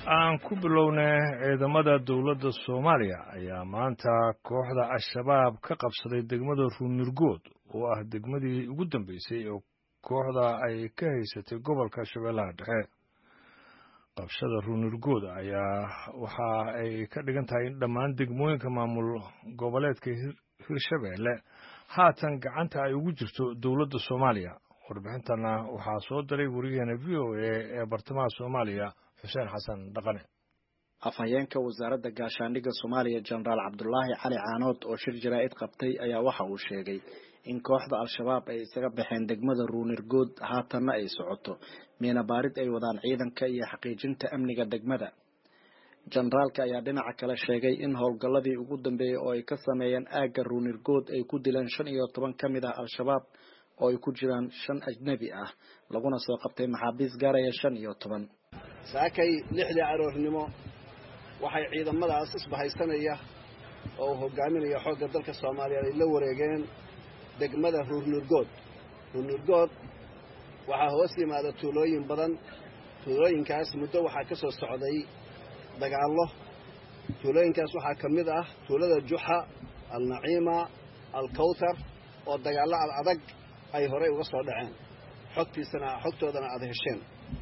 aan ku bilownay ciidamada dowladda soomaaliya ayaa maanta kooxda al-shabaab ka qabsaday degmada ruunirgood oo ah degmadii ugu dambeysay oo kooxda ay ka haysatay gobolka shabeellaha dhexe qabshada ruunirgood ayaa waxa ay ka dhigan tahay in dhammaan degmooyinka maamul goboleedka hirshabeelle haatan gacanta ay ugu jirto dowladda soomaaliya warbixintana waxaa soo diray wariyaheena v o a ee bartamaha soomaaliya xuseen xasan dhaqane afhayeenka wasaaradda gaashaandhigga soomaaliya jenaraal cabdulaahi cali caanood oo shir jaraa'id qabtay ayaa waxa uu sheegay in kooxda al-shabaab ay isaga baxeen degmada ruunirgood haatanna ay socoto miina baarid ay wadaan ciidanka iyo xaqiijinta amniga degmada jenaraalka ayaa dhinaca kale sheegay in howlgalladii ugu dambeeyey oo ay ka sameeyeen aagga ruunirgood ay ku dileen shan iyo toban ka mid ah al-shabaab oo ay ku jiraan shan ajnebi ah laguna soo qabtay maxaabiis gaaraya shan iyo toban saakay lixdii aroornimo waxay ciidamadaas isbahaysanaya oo uu hogaaminaya xoogga dalka soomaaliyeed ay la wareegeen degmada ruurnurgood ruurnurgood waxaa hoos yimaada tuulooyin badan tuulooyinkaas muddo waxaa ka soo socday dagaallo tuulooyinkaas waxaa ka mid ah tuulada juxa alnaciima alkawtar oo dagaallo ad adag ay horey uga soo dhaceen xogtiisana xogtoodana aada hesheen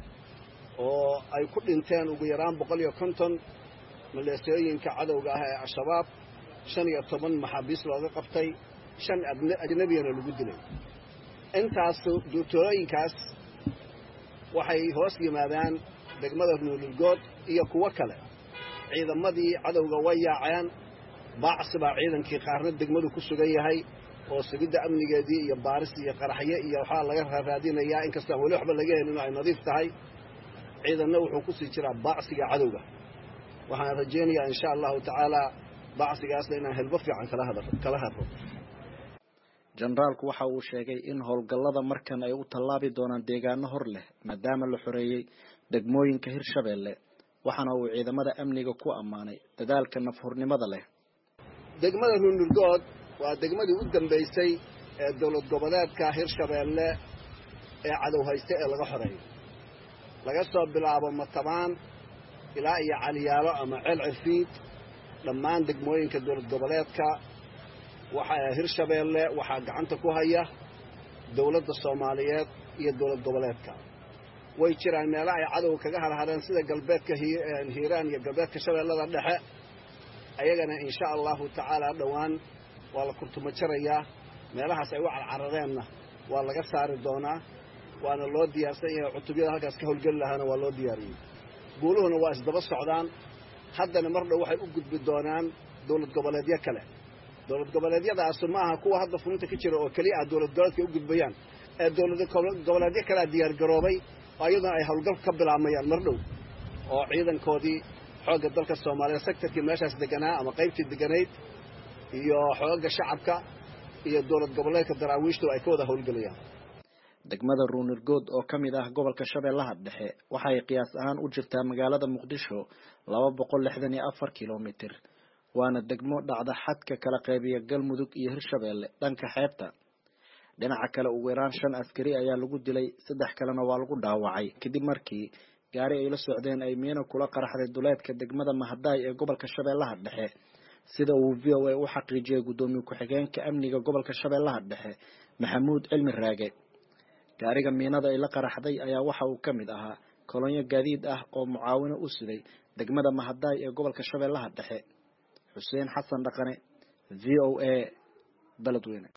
oo ay ku dhinteen ugu yaraan boqol iyo konton maleesooyinka cadowga ah ee al-shabaab shan iyo toban maxaabiis looga qabtay shan ajnebiyana lagu dilay intaas tuulooyinkaas waxay hoos yimaadaan degmada nuululgood iyo kuwo kale ciidamadii cadowga way yaaceen baacsi baa ciidankii qaarna degmadu ku sugan yahay oo sugidda amnigeedii iyo baaris iyo qaraxyo iyo waxaa laga raaraadinayaa inkastoo aan weli waxba laga helin oo ay nadiif tahay ciidanna wuxuu ku sii jiraa baacsiga cadowga waxaan rajaynayaa insha allahu tacaalaa baacsigaasna inaan helbo fiican kala hadro jenaraalku waxa uu sheegay in howlgallada markan ay u tallaabi doonaan deegaano hor leh maadaama la xoreeyey degmooyinka hirshabeelle waxaana uu ciidamada amniga ku ammaanay dadaalka nafhurnimada leh degmada ruunurgood waa degmadii u dambaysay ee dowlad goboleedka hirshabeelle ee cadow haysta ee laga xoreeyo laga soo bilaabo matabaan ilaa iyo caliyaalo ama ceel cirfiid dhammaan degmooyinka dowlad goboleedka waxaa hirshabeelle waxaa gacanta ku haya dowladda soomaaliyeed iyo dowlad goboleedka way jiraan meelo ay cadow kaga harhareen sida galbeedka hiiraan iyo galbeedka shabeellada dhexe ayagana insha allahu tacaalaa dhowaan waa la kurtuma jarayaa meelahaas ay u carcarareenna waa laga saari doonaa waana loo diyaarsan yahay cutubyada halkaas ka howlgeli lahaana waa loo diyaariyey guuluhuna waa isdaba socdaan haddana mar dhow waxay u gudbi doonaan dowlad goboleedyo kale dowlad goboleedyadaasu ma aha kuwa hadda fulinta ka jira oo keliya ah dowlad goboleedka u gudbayaan ee dowlad goboleedyo kalea diyaargaroobay oo iyaduna ay howlgal ka bilaabmayaan mar dhow oo ciidankoodii xoogga dalka soomaaliyeed sektarkii meeshaas deganaa ama qaybtii deganayd iyo xoogga shacabka iyo dowlad goboleedka daraawiishtu ay ka wada howlgelayaan degmada ruunirgood oo ka mid ah gobolka shabeellaha dhexe waxay qiyaas ahaan u jirtaa magaalada muqdisho laba boqol lixdan iyo afar kilomitir waana degmo dhacda xadka kala qaybiya galmudug iyo hirshabeelle dhanka xeebta dhinaca kale ugu yaraan shan askari ayaa lagu dilay saddex kalena waa lagu dhaawacay kadib markii gaari ay la socdeen ay miino kula qaraxday duleedka degmada mahadaay ee gobolka shabeellaha dhexe sida uu v o a u xaqiijiyay guddoomiye ku-xigeenka amniga gobolka shabeellaha dhexe maxamuud cilmi raage gaariga miinada ay la qaraxday ayaa waxa uu ka mid ahaa kolonyo gaadiid ah oo mucaawino u siday degmada mahadaay ee gobolka shabeellaha dhexe xuseen xasan dhaqane v o a beledweyne